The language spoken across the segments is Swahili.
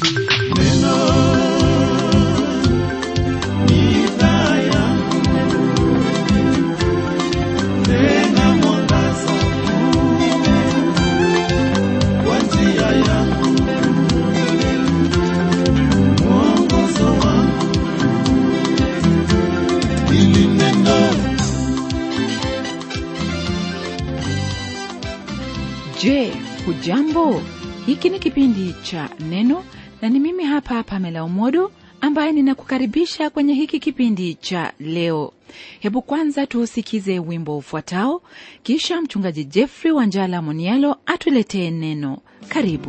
Neno ni taa yangu, tena mwangaza kwa njia yangu, mwongozo wangu, hili neno Je, hujambo? Hiki ni kipindi cha Neno na ni mimi hapa Pamela Umodo ambaye ninakukaribisha kwenye hiki kipindi cha leo. Hebu kwanza tuusikize wimbo ufuatao, kisha mchungaji Jeffrey Wanjala Monialo atuletee neno. Karibu.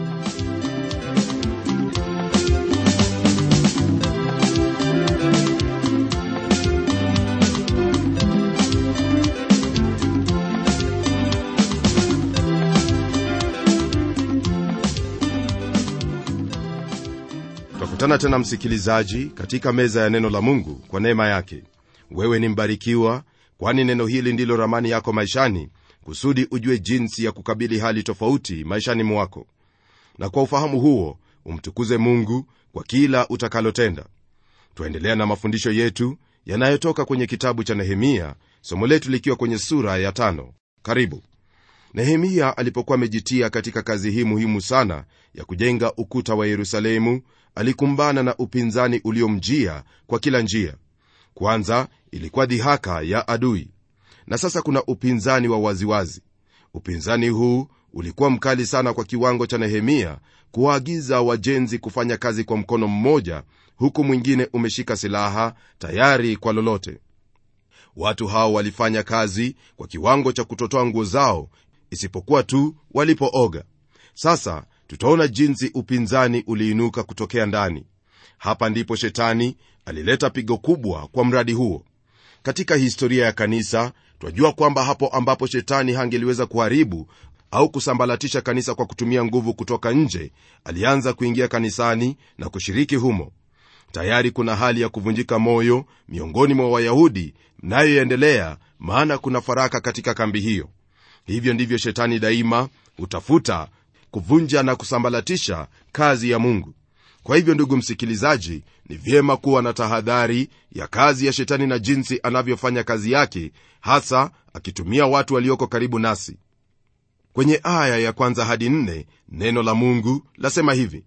twakutana tena msikilizaji katika meza ya neno la mungu kwa neema yake wewe ni mbarikiwa kwani neno hili ndilo ramani yako maishani kusudi ujue jinsi ya kukabili hali tofauti maishani mwako na kwa ufahamu huo umtukuze mungu kwa kila utakalotenda twaendelea na mafundisho yetu yanayotoka kwenye kitabu cha nehemia somo letu likiwa kwenye sura ya tano karibu nehemia alipokuwa amejitia katika kazi hii muhimu sana ya kujenga ukuta wa yerusalemu alikumbana na upinzani uliomjia kwa kila njia kwanza ilikuwa dhihaka ya adui na sasa kuna upinzani wa waziwazi upinzani huu ulikuwa mkali sana kwa kiwango cha nehemia kuwaagiza wajenzi kufanya kazi kwa mkono mmoja huku mwingine umeshika silaha tayari kwa lolote watu hao walifanya kazi kwa kiwango cha kutotoa nguo zao isipokuwa tu walipooga sasa tutaona jinsi upinzani uliinuka kutokea ndani hapa ndipo shetani alileta pigo kubwa kwa mradi huo katika historia ya kanisa twajua kwamba hapo ambapo shetani hangeliweza kuharibu au kusambalatisha kanisa kwa kutumia nguvu kutoka nje alianza kuingia kanisani na kushiriki humo tayari kuna hali ya kuvunjika moyo miongoni mwa wayahudi mnayoendelea maana kuna faraka katika kambi hiyo hivyo ndivyo shetani daima hutafuta kuvunja na kusambalatisha kazi ya mungu kwa hivyo ndugu msikilizaji ni vyema kuwa na tahadhari ya kazi ya shetani na jinsi anavyofanya kazi yake hasa akitumia watu walioko karibu nasi kwenye aya ya kwanza hadi nne neno la mungu lasema hivi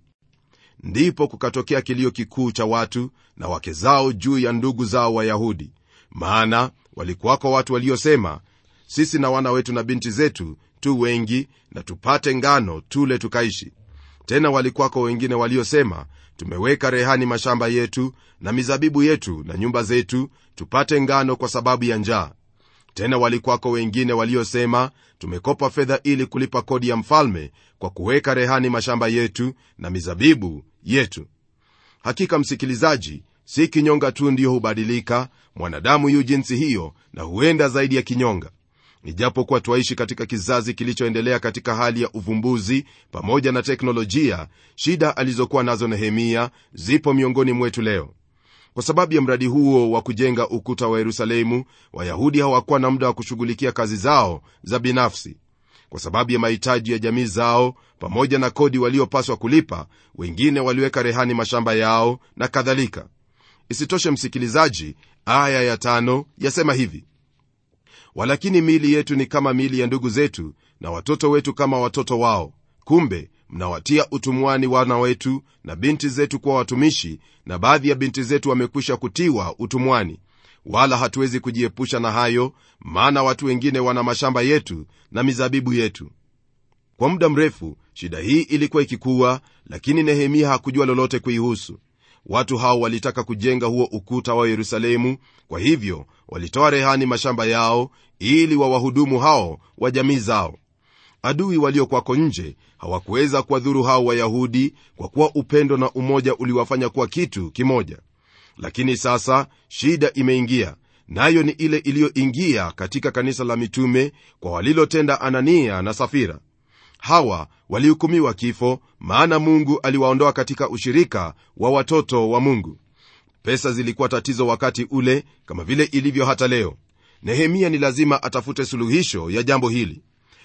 ndipo kukatokea kilio kikuu cha watu na wake zao juu ya ndugu zao wayahudi maana walikuwako watu waliosema sisi na wana wetu na binti zetu tu wengi na tupate ngano tule tukaishi tena walikuwako wengine waliosema tumeweka rehani mashamba yetu na mizabibu yetu na nyumba zetu tupate ngano kwa sababu ya njaa tena walikuwako wengine waliosema tumekopa fedha ili kulipa kodi ya mfalme kwa kuweka rehani mashamba yetu na mizabibu yetu hakika msikilizaji si kinyonga tu ndiyo hubadilika mwanadamu yu jinsi hiyo na huenda zaidi ya kinyonga ijapokuwa twaishi katika kizazi kilichoendelea katika hali ya uvumbuzi pamoja na teknolojia shida alizokuwa nazo nehemia zipo miongoni mwetu leo kwa sababu ya mradi huo wa kujenga ukuta wa yerusalemu wayahudi hawakuwa na muda wa kushughulikia kazi zao za binafsi kwa sababu ya mahitaji ya jamii zao pamoja na kodi waliopaswa kulipa wengine waliweka rehani mashamba yao na kadhalika isitoshe msikilizaji aya ya tano yasema hivi walakini miili yetu ni kama miili ya ndugu zetu na watoto wetu kama watoto wao kumbe mnawatia utumwani wana wetu na binti zetu kuwa watumishi na baadhi ya binti zetu wamekwisha kutiwa utumwani wala hatuwezi kujiepusha na hayo maana watu wengine wana mashamba yetu na mizabibu yetu kwa muda mrefu shida hii ilikuwa ikikuwa lakini nehemia hakujua lolote kuihusu watu hao walitaka kujenga huo ukuta wa yerusalemu kwa hivyo walitoa rehani mashamba yao ili wawahudumu hao wa jamii zao adui waliokwako nje hawakuweza kuwadhuru hao wayahudi kwa kuwa upendo na umoja uliwafanya kuwa kitu kimoja lakini sasa shida imeingia nayo ni ile iliyoingia katika kanisa la mitume kwa walilotenda anania na safira hawa walihukumiwa kifo maana mungu aliwaondoa katika ushirika wa watoto wa mungu pesa zilikuwa tatizo wakati ule kama vile ilivyo hata leo nehemia ni lazima atafute suluhisho ya jambo hili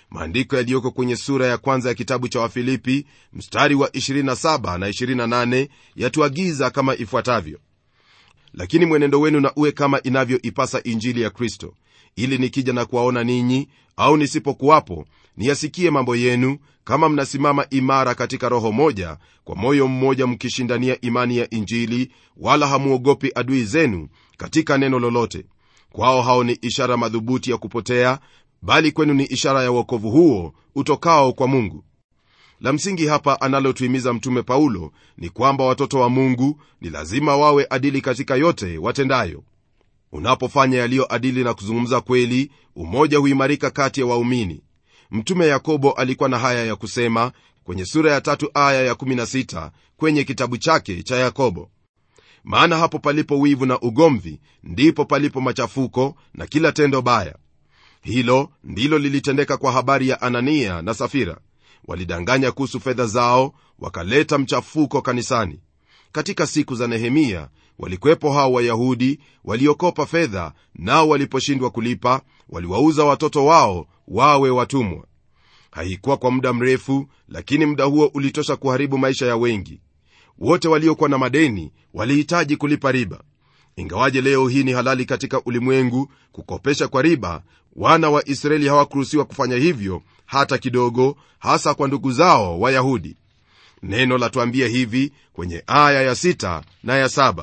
maandiko yaliyoko kwenye sura ya kwanza ya kitabu cha wafilipi mstari wa 27 na 28 yatuagiza kama ifuatavyo lakini mwenendo wenu na uwe kama inavyoipasa injili ya kristo ili nikija na kuwaona ninyi au nisipokuwapo niyasikie mambo yenu kama mnasimama imara katika roho moja kwa moyo mmoja mkishindania imani ya injili wala hamuogopi adui zenu katika neno lolote kwao hao ni ishara madhubuti ya kupotea bali kwenu ni ishara ya uokovu huo utokao kwa mungu la msingi hapa analotuhimiza mtume paulo ni kwamba watoto wa mungu ni lazima wawe adili katika yote watendayo unapofanya yaliyo adili na kuzungumza kweli umoja huimarika kati ya waumini mtume yakobo alikuwa na haya ya kusema kwenye sura ya tatu aya ya 16 kwenye kitabu chake cha yakobo maana hapo palipo wivu na ugomvi ndipo palipo machafuko na kila tendo baya hilo ndilo lilitendeka kwa habari ya anania na safira walidanganya kuhusu fedha zao wakaleta mchafuko kanisani katika siku za nehemia walikwepo hao wayahudi waliokopa fedha nao waliposhindwa kulipa waliwauza watoto wao wawe watumwa haikuwa kwa muda mrefu lakini muda huo ulitosha kuharibu maisha ya wengi wote waliokuwa na madeni walihitaji kulipa riba ingawaje leo hii ni halali katika ulimwengu kukopesha kwa riba wana wa israeli hawakuruhusiwa kufanya hivyo hata kidogo hasa kwa ndugu zao wayahudi neno latuambia hivi kwenye aya ya sita na ya saba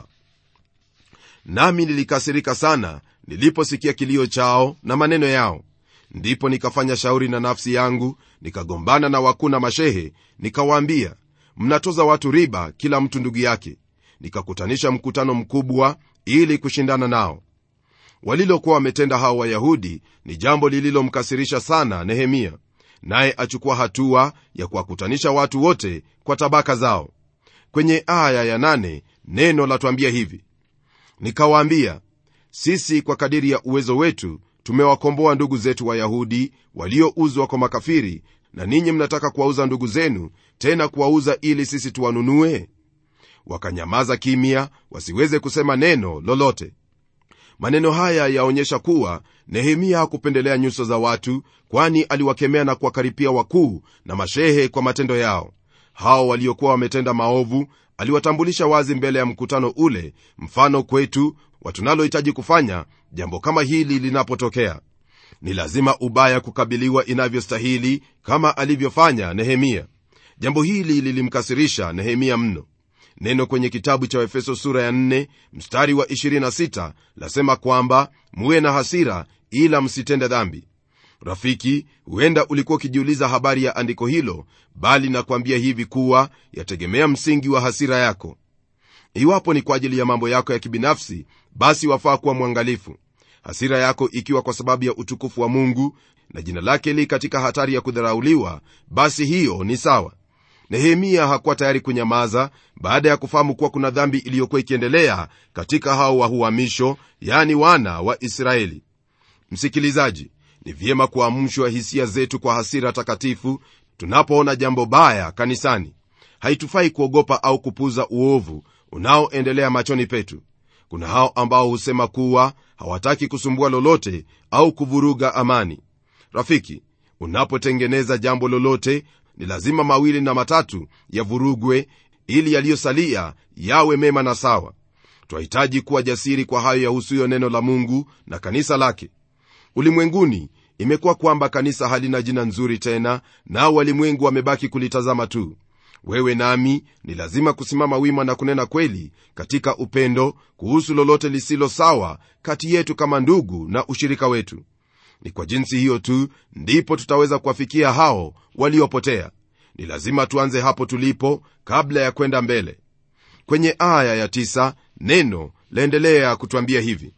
nami nilikasirika sana niliposikia kilio chao na maneno yao ndipo nikafanya shauri na nafsi yangu nikagombana na wakuu na mashehe nikawaambia mnatoza watu riba kila mtu ndugu yake nikakutanisha mkutano mkubwa ili kushindana nao walilokuwa wametenda hao wayahudi ni jambo lililomkasirisha sana nehemia naye achukua hatua ya kuwakutanisha watu wote kwa tabaka zao kwenye aya ya nane, neno latwambia hivi nikawaambia sisi kwa kadiri ya uwezo wetu tumewakomboa ndugu zetu wayahudi waliouzwa kwa makafiri na ninyi mnataka kuwauza ndugu zenu tena kuwauza ili sisi tuwanunue wakanyamaza kimya wasiweze kusema neno lolote maneno haya yaonyesha kuwa nehemia hakupendelea nyuso za watu kwani aliwakemea na kuwakaripia wakuu na mashehe kwa matendo yao hao waliokuwa wametenda maovu aliwatambulisha wazi mbele ya mkutano ule mfano kwetu watunalohitaji kufanya jambo kama hili linapotokea ni lazima ubaya kukabiliwa inavyostahili kama alivyofanya nehemia jambo hili lilimkasirisha nehemia mno neno kwenye kitabu cha efeso sura ya 4 mstari wa 26 lasema kwamba muwe na hasira ila msitende dhambi rafiki huenda ulikuwa ukijiuliza habari ya andiko hilo bali nakwambia hivi kuwa yategemea msingi wa hasira yako iwapo ni kwa ajili ya mambo yako ya kibinafsi basi wafaa kuwa mwangalifu hasira yako ikiwa kwa sababu ya utukufu wa mungu na jina lake li katika hatari ya kudharauliwa basi hiyo ni sawa nehemia hakuwa tayari kunyamaza baada ya kufahamu kuwa kuna dhambi iliyokuwa ikiendelea katika hao wa uhamisho yani wana wa israeli msikilizaji ni vyema kuamshwa hisia zetu kwa hasira takatifu tunapoona jambo baya kanisani haitufai kuogopa au kupuza uovu unaoendelea machoni petu kuna hao ambao husema kuwa hawataki kusumbua lolote au kuvuruga amani rafiki unapotengeneza jambo lolote ni lazima mawili na matatu yavurugwe ili yaliyosalia yawe mema na sawa twahitaji kuwa jasiri kwa hayo yahusuyo neno la mungu na kanisa lake ulimwenguni imekuwa kwamba kanisa halina jina nzuri tena nao walimwengu wamebaki kulitazama tu wewe nami ni lazima kusimama wima na kunena kweli katika upendo kuhusu lolote lisilo sawa kati yetu kama ndugu na ushirika wetu ni kwa jinsi hiyo tu ndipo tutaweza kuwafikia hao waliopotea ni lazima tuanze hapo tulipo kabla ya kwenda mbele kwenye aya ya tisa, neno laendelea kutwambia hivi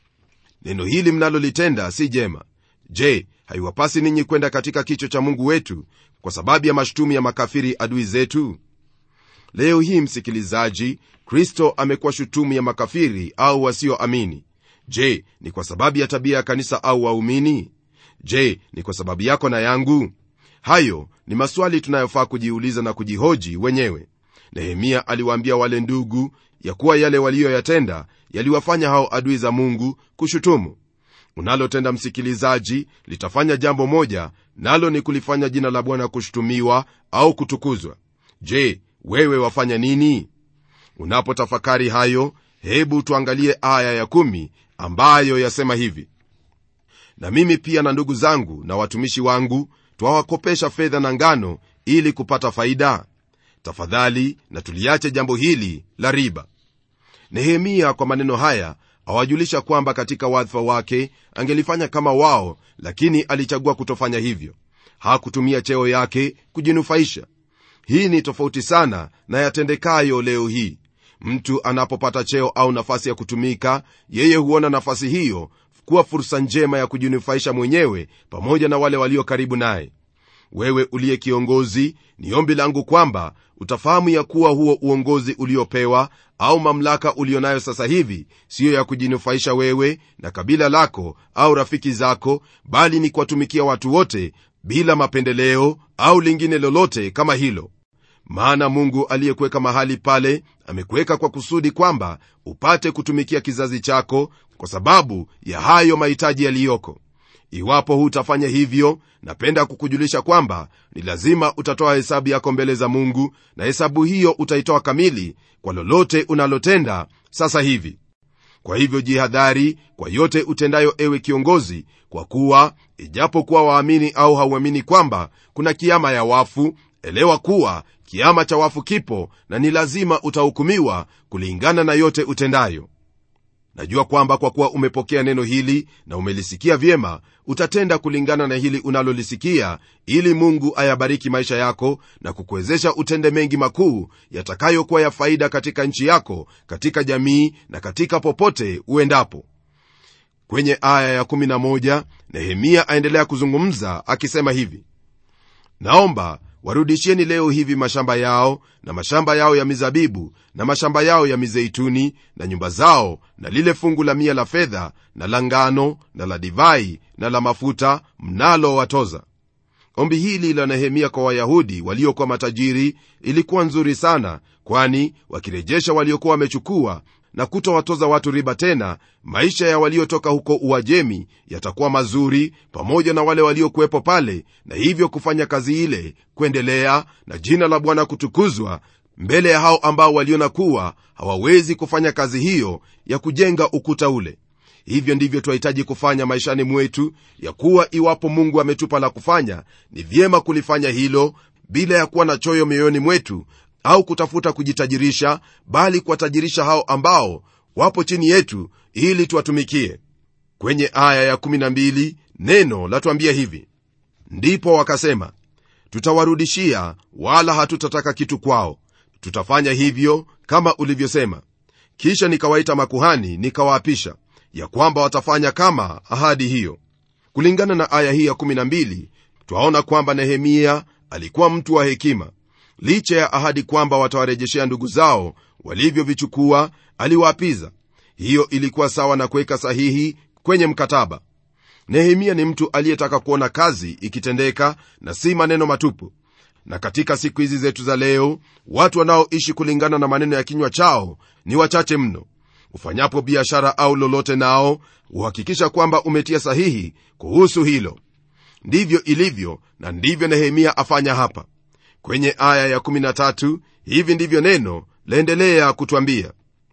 neno hili mnalolitenda si jema je haiwapasi ninyi kwenda katika kicho cha mungu wetu kwa sababu ya mashtumi ya makafiri adui zetu leo hii msikilizaji kristo amekuwa shutumu ya makafiri au wasioamini je ni kwa sababu ya tabia ya kanisa au waumini je ni kwa sababu yako na yangu hayo ni maswali tunayofaa kujiuliza na kujihoji wenyewe nehemia aliwaambia wale ndugu ya kuwa yale waliyoyatenda yaliwafanya hao adui za mungu kushutumu unalotenda msikilizaji litafanya jambo moja nalo ni kulifanya jina la bwana kushutumiwa au kutukuzwa je wewe wafanya nini unapotafakari hayo hebu tuangalie aya ya kumi ambayo yasema hivi na mimi pia na ndugu zangu na watumishi wangu twawakopesha fedha na ngano ili kupata faida tafadhali na tuliache jambo hili la riba nehemia kwa maneno haya awajulisha kwamba katika wadhifa wake angelifanya kama wao lakini alichagua kutofanya hivyo hakutumia cheo yake kujinufaisha hii ni tofauti sana na yatendekayo leo hii mtu anapopata cheo au nafasi ya kutumika yeye huona nafasi hiyo kuwa fursa njema ya kujinufaisha mwenyewe pamoja na wale walio karibu naye wewe uliye kiongozi ni ombi langu kwamba utafahamu ya kuwa huo uongozi uliopewa au mamlaka ulionayo sasa hivi siyo ya kujinufaisha wewe na kabila lako au rafiki zako bali ni kuwatumikia watu wote bila mapendeleo au lingine lolote kama hilo maana mungu aliyekuweka mahali pale amekuweka kwa kusudi kwamba upate kutumikia kizazi chako kwa sababu ya hayo mahitaji yaliyoko iwapo hutafanya hivyo napenda kukujulisha kwamba ni lazima utatoa hesabu yako mbele za mungu na hesabu hiyo utaitoa kamili kwa lolote unalotenda sasa hivi kwa hivyo jihadhari kwa yote utendayo ewe kiongozi kwa kuwa ijapokuwa waamini au hauamini kwamba kuna kiama ya wafu elewa kuwa kiama cha wafu kipo na ni lazima utahukumiwa kulingana na yote utendayo najua kwamba kwa kuwa umepokea neno hili na umelisikia vyema utatenda kulingana na hili unalolisikia ili mungu ayabariki maisha yako na kukuwezesha utende mengi makuu yatakayokuwa ya faida katika nchi yako katika jamii na katika popote uendapo kwenye aya ya11 nehemia aendelea kuzungumza akisema hivi naomba warudishieni leo hivi mashamba yao na mashamba yao ya mizabibu na mashamba yao ya mizeituni na nyumba zao na lile fungu la mia la fedha na la ngano na la divai na la mafuta mnalo watoza ombi hili la nehemia kwa wayahudi waliokuwa matajiri ilikuwa nzuri sana kwani wakirejesha waliokuwa wamechukua na kutowatoza watu riba tena maisha ya waliotoka huko uajemi yatakuwa mazuri pamoja na wale waliokuwepo pale na hivyo kufanya kazi ile kuendelea na jina la bwana kutukuzwa mbele ya hao ambao waliona kuwa hawawezi kufanya kazi hiyo ya kujenga ukuta ule hivyo ndivyo twahitaji kufanya maishani mwetu ya kuwa iwapo mungu ametupa la kufanya ni vyema kulifanya hilo bila ya kuwa na choyo mioyoni mwetu au kutafuta kujitajirisha bali kuwatajirisha hao ambao wapo chini yetu ili tuwatumikie kwenye aya ya12 neno latuambia hivi ndipo wakasema tutawarudishia wala hatutataka kitu kwao tutafanya hivyo kama ulivyosema kisha nikawaita makuhani nikawaapisha ya kwamba watafanya kama ahadi hiyo kulingana na aya hii ya12 twaona kwamba nehemia alikuwa mtu wa hekima licha ya ahadi kwamba watawarejeshea ndugu zao walivyovichukua aliwaapiza hiyo ilikuwa sawa na kuweka sahihi kwenye mkataba nehemia ni mtu aliyetaka kuona kazi ikitendeka na si maneno matupu na katika siku hizi zetu za leo watu wanaoishi kulingana na maneno ya kinywa chao ni wachache mno ufanyapo biashara au lolote nao huhakikisha kwamba umetia sahihi kuhusu hilo ndivyo ilivyo na ndivyo nehemia afanya hapa kwenye aya ya13 hivi ndivyo neno laendelea kutwambia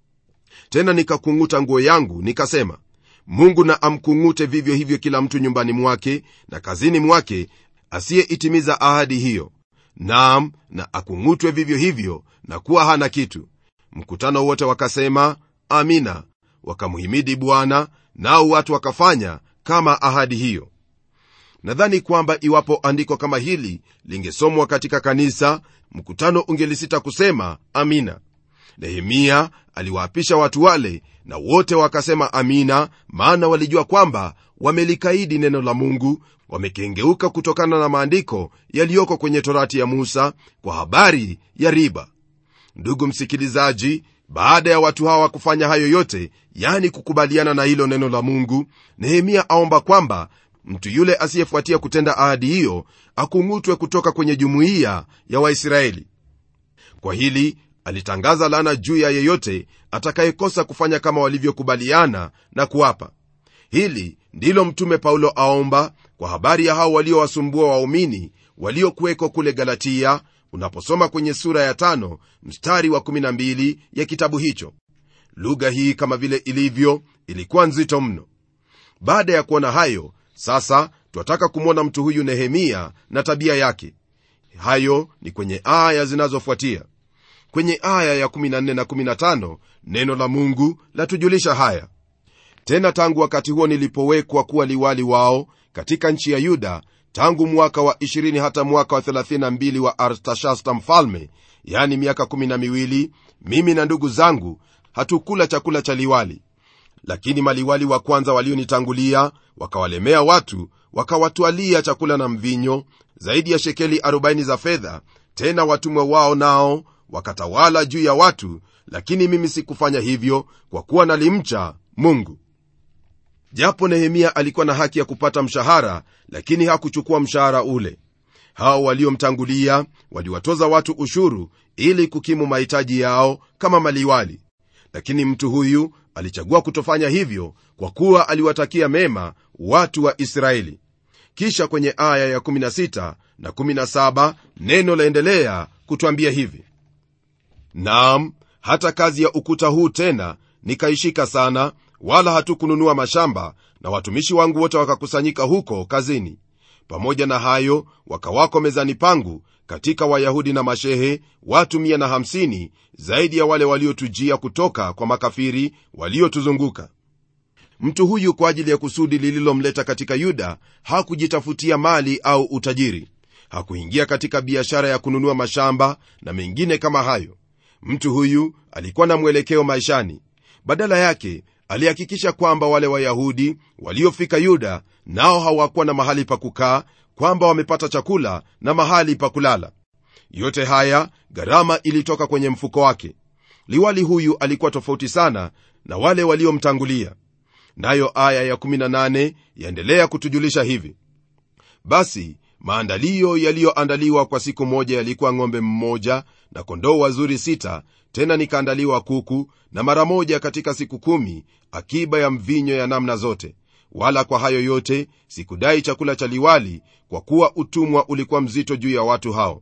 tena nikakung'uta nguo yangu nikasema mungu na amkung'ute vivyo hivyo kila mtu nyumbani mwake na kazini mwake asiyeitimiza ahadi hiyo naam na akung'utwe vivyo hivyo na kuwa hana kitu mkutano wote wakasema amina wakamhimidi bwana nao watu wakafanya kama ahadi hiyo nadhani kwamba iwapo andiko kama hili lingesomwa katika kanisa mkutano ungelisita kusema amina nehemia aliwaapisha watu wale na wote wakasema amina maana walijua kwamba wamelikaidi neno la mungu wamekengeuka kutokana na maandiko yaliyoko kwenye torati ya musa kwa habari ya riba ndugu msikilizaji baada ya watu hawa kufanya hayo yote yani kukubaliana na hilo neno la mungu nehemia aomba kwamba mtu yule asiyefuatia kutenda ahadi hiyo akung'utwe kutoka kwenye jumuiya ya waisraeli kwa hili alitangaza laana juu ya yeyote atakayekosa kufanya kama walivyokubaliana na kuwapa hili ndilo mtume paulo aomba kwa habari ya hao waliowasumbua waumini waliokuweko kule galatia unaposoma kwenye sura ya tano mstari wa 12 ya kitabu hicho lugha hii kama vile ilivyo ilikuwa nzito mno baada ya kuona hayo sasa twataka kumwona mtu huyu nehemia na tabia yake hayo ni kwenye aya zinazofuatia kwenye aya ya 14 na 15 neno la mungu latujulisha haya tena tangu wakati huo nilipowekwa kuwa liwali wao katika nchi ya yuda tangu mwaka wa 20 hata mwaka wa 32 wa artashasta mfalme yani miaka 12 mimi na ndugu zangu hatukula chakula cha liwali lakini maliwali wa kwanza walionitangulia wakawalemea watu wakawatwalia chakula na mvinyo zaidi ya shekeli 40 za fedha tena watumwa wao nao wakatawala juu ya watu lakini mimi sikufanya hivyo kwa kuwa nalimcha mungu japo nehemia alikuwa na haki ya kupata mshahara lakini hakuchukua mshahara ule hao waliomtangulia waliwatoza watu ushuru ili kukimu mahitaji yao kama maliwali lakini mtu huyu alichagua kutofanya hivyo kwa kuwa aliwatakia mema watu wa israeli kisha kwenye aya ya 16 na 17 neno laendelea kutwambia hivi naam hata kazi ya ukuta huu tena nikaishika sana wala hatukununua mashamba na watumishi wangu wote wakakusanyika huko kazini pamoja na hayo wakawako mezani pangu katika wayahudi na mashehe watu 150 zaidi ya wale waliotujia kutoka kwa makafiri waliotuzunguka mtu huyu kwa ajili ya kusudi lililomleta katika yuda hakujitafutia mali au utajiri hakuingia katika biashara ya kununua mashamba na mengine kama hayo mtu huyu alikuwa na mwelekeo maishani badala yake alihakikisha kwamba wale wayahudi waliofika yuda nao hawakuwa na mahali pa kukaa kwamba wamepata chakula na mahali pa kulala yote haya gharama ilitoka kwenye mfuko wake liwali huyu alikuwa tofauti sana na wale waliomtangulia nayo aya ya18 yaendelea kutujulisha hivi basi maandalio yaliyoandaliwa kwa siku moja yalikuwa ng'ombe mmoja na kondoo wazuri sita tena nikaandaliwa kuku na mara moja katika siku kumi akiba ya mvinyo ya namna zote wala kwa hayo yote sikudai chakula cha liwali kwa kuwa utumwa ulikuwa mzito juu ya watu hao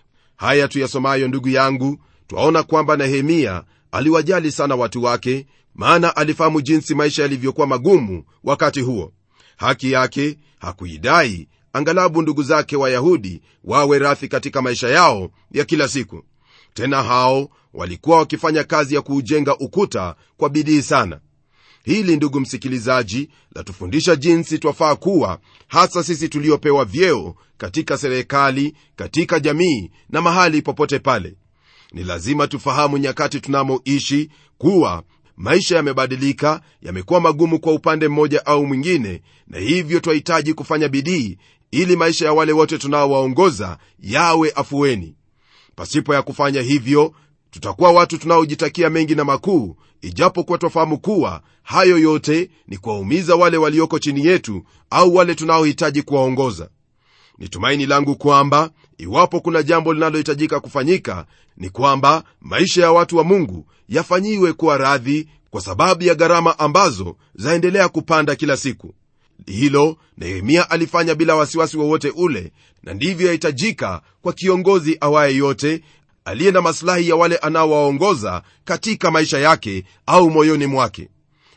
haya tuyasomayo ndugu yangu twaona kwamba nehemia aliwajali sana watu wake maana alifahamu jinsi maisha yalivyokuwa magumu wakati huo haki yake hakuidai angalabu ndugu zake wayahudi wawe rathi katika maisha yao ya kila siku tena hao walikuwa wakifanya kazi ya kuujenga ukuta kwa bidii sana hili ndugu msikilizaji latufundisha jinsi twafaa kuwa hasa sisi tuliopewa vyeo katika serikali katika jamii na mahali popote pale ni lazima tufahamu nyakati tunamoishi kuwa maisha yamebadilika yamekuwa magumu kwa upande mmoja au mwingine na hivyo twahitaji kufanya bidii ili maisha ya wale wote tunaowaongoza yawe afueni pasipo ya kufanya hivyo tutakuwa watu tunaojitakia mengi na makuu ijapokuwa twafahamu kuwa hayo yote ni kuwaumiza wale walioko chini yetu au wale tunaohitaji kuwaongoza ni tumaini langu kwamba iwapo kuna jambo linalohitajika kufanyika ni kwamba maisha ya watu wa mungu yafanyiwe kuwa radhi kwa sababu ya gharama ambazo zaendelea kupanda kila siku hilo nehemia alifanya bila wasiwasi wowote ule na ndivyo yahitajika kwa kiongozi awaye yote aliye na masilahi ya wale anaowaongoza katika maisha yake au moyoni mwake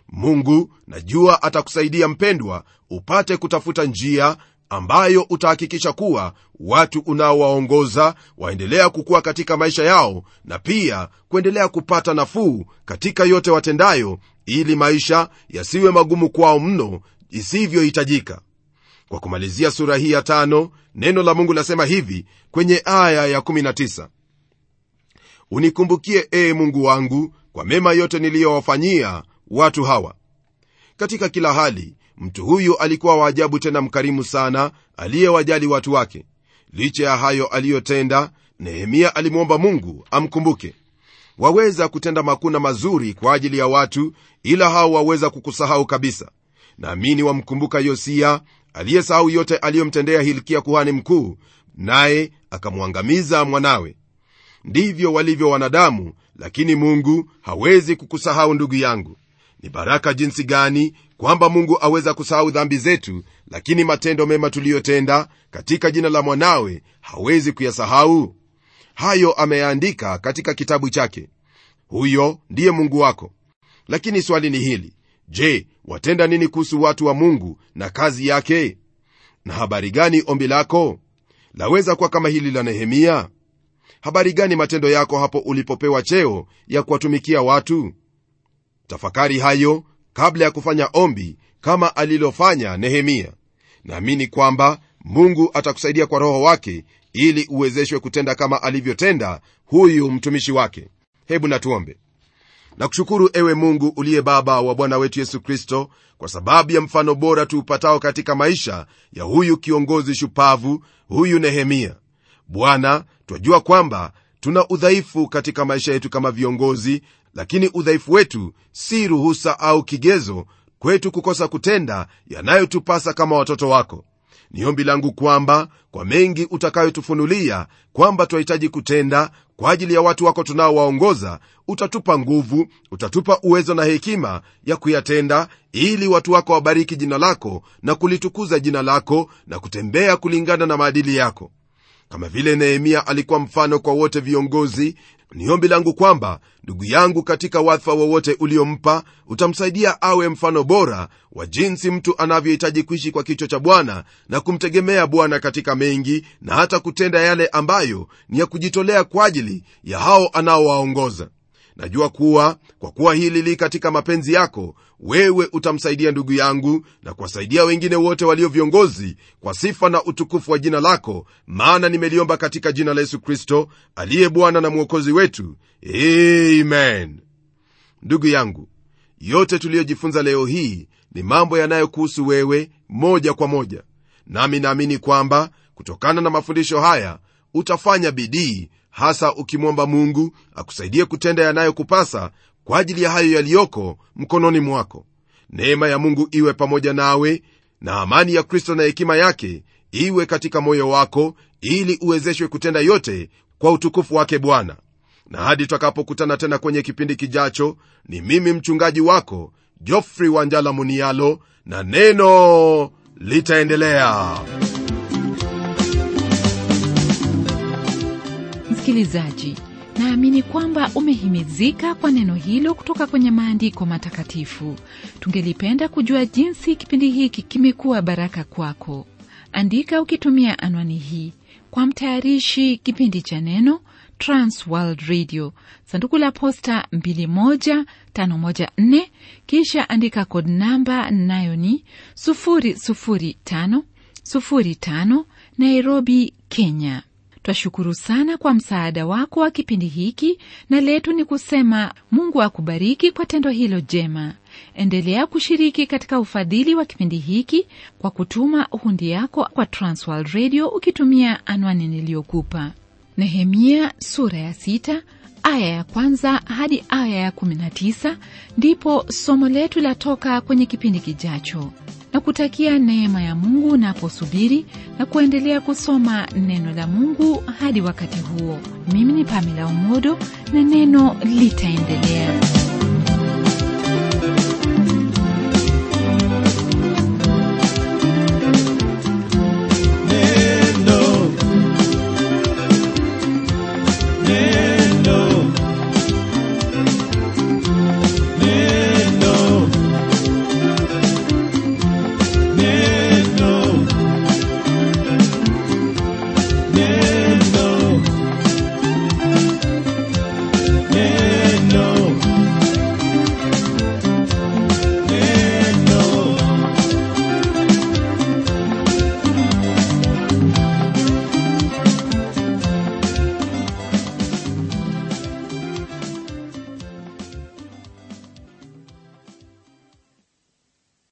mungu najua atakusaidia mpendwa upate kutafuta njia ambayo utahakikisha kuwa watu unaowaongoza waendelea kukuwa katika maisha yao na pia kuendelea kupata nafuu katika yote watendayo ili maisha yasiwe magumu kwao mno isivyohitajika kwa kumalizia sura hii ya tano neno la mungu lasema hivi kwenye aya ya 19 unikumbukie ee mungu wangu kwa mema yote niliyowafanyia watu hawa katika kila hali mtu huyu alikuwa waajabu tena mkarimu sana aliyewajali watu wake licha ya hayo aliyotenda nehemia alimwomba mungu amkumbuke waweza kutenda makuna mazuri kwa ajili ya watu ila hao waweza kukusahau kabisa naamini wamkumbuka yosia aliyesahau yote aliyomtendea hilkia kuhani mkuu naye akamwangamiza mwanawe ndivyo walivyo wanadamu lakini mungu hawezi kukusahau ndugu yangu ni baraka jinsi gani kwamba mungu aweza kusahau dhambi zetu lakini matendo mema tuliyotenda katika jina la mwanawe hawezi kuyasahau hayo ameyaandika katika kitabu chake huyo ndiye mungu wako lakini swali ni hili je watenda nini kuhusu watu wa mungu na kazi yake na habari gani ombi lako laweza kuwa kama hili la nehemia habari gani matendo yako hapo ulipopewa cheo ya kuwatumikia watu tafakari hayo kabla ya kufanya ombi kama alilofanya nehemia naamini kwamba mungu atakusaidia kwa roho wake ili uwezeshwe kutenda kama alivyotenda huyu mtumishi wake hebu natuombe na kushukuru ewe mungu uliye baba wa bwana wetu yesu kristo kwa sababu ya mfano bora tuupatao katika maisha ya huyu kiongozi shupavu huyu nehemia bwana twajua kwamba tuna udhaifu katika maisha yetu kama viongozi lakini udhaifu wetu si ruhusa au kigezo kwetu kukosa kutenda yanayotupasa kama watoto wako ni ombi langu kwamba kwa mengi utakayotufunulia kwamba twahitaji kutenda kwa ajili ya watu wako tunaowaongoza utatupa nguvu utatupa uwezo na hekima ya kuyatenda ili watu wako wabariki jina lako na kulitukuza jina lako na kutembea kulingana na maadili yako kama vile nehemia alikuwa mfano kwa wote viongozi ni ombi langu kwamba ndugu yangu katika wadhifa wowote uliompa utamsaidia awe mfano bora wa jinsi mtu anavyohitaji kuishi kwa kichwa cha bwana na kumtegemea bwana katika mengi na hata kutenda yale ambayo ni ya kujitolea kwa ajili ya hao anaowaongoza najua kuwa kwa kuwa hili li katika mapenzi yako wewe utamsaidia ndugu yangu na kuwasaidia wengine wote walio viongozi kwa sifa na utukufu wa jina lako maana nimeliomba katika jina la yesu kristo aliye bwana na mwokozi wetu amen ndugu yangu yote tuliyojifunza leo hii ni mambo yanayokuhusu wewe moja kwa moja nami naamini kwamba kutokana na mafundisho haya utafanya bidii hasa ukimwomba mungu akusaidie kutenda yanayokupasa kwa ajili ya hayo yaliyoko mkononi mwako neema ya mungu iwe pamoja nawe na amani ya kristo na hekima yake iwe katika moyo wako ili uwezeshwe kutenda yote kwa utukufu wake bwana na hadi tutakapokutana tena kwenye kipindi kijacho ni mimi mchungaji wako jofrey wanjala munialo na neno litaendelea msikilizaji naamini kwamba umehimizika kwa neno hilo kutoka kwenye maandiko matakatifu tungelipenda kujua jinsi kipindi hiki kimekuwa baraka kwako andika ukitumia anwani hii kwa mtayarishi kipindi cha neno transworld radio sanduku la posta 21514 kisha andika kod namba nayo ni 00505 nairobi kenya twashukuru sana kwa msaada wako wa kipindi hiki na letu ni kusema mungu akubariki kwa tendo hilo jema endelea kushiriki katika ufadhili wa kipindi hiki kwa kutuma hundi yako kwa transworld radio ukitumia anwani niliyokupa nehemia sura ya sita aya ya kwanza hadi aya ya 19 ndipo somo letu latoka kwenye kipindi kijacho na kutakia neema ya mungu unaposubiri na kuendelea kusoma neno la mungu hadi wakati huo mimi ni pamela umodo na neno litaendelea